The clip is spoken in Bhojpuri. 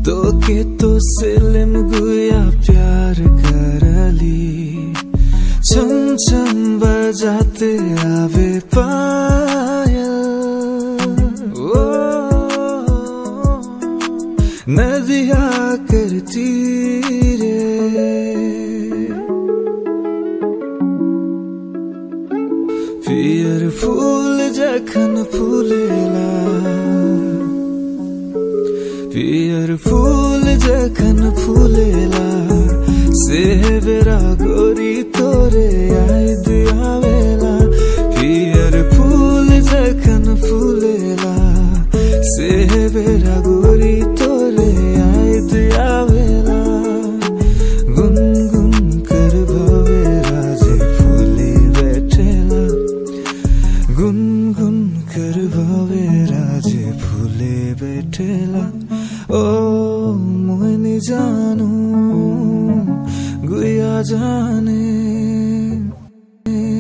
तोके तो सिलम गुया प्यार करली छम छम बजाते आवे पायल ओ नदिया करती रे पियर फूल जखन फूलेला पियर फूल जखन फूलेला से बेरा गोरी तोरे याद आवेला पियर फूल जखन फूलेला से बेरा गोरी तो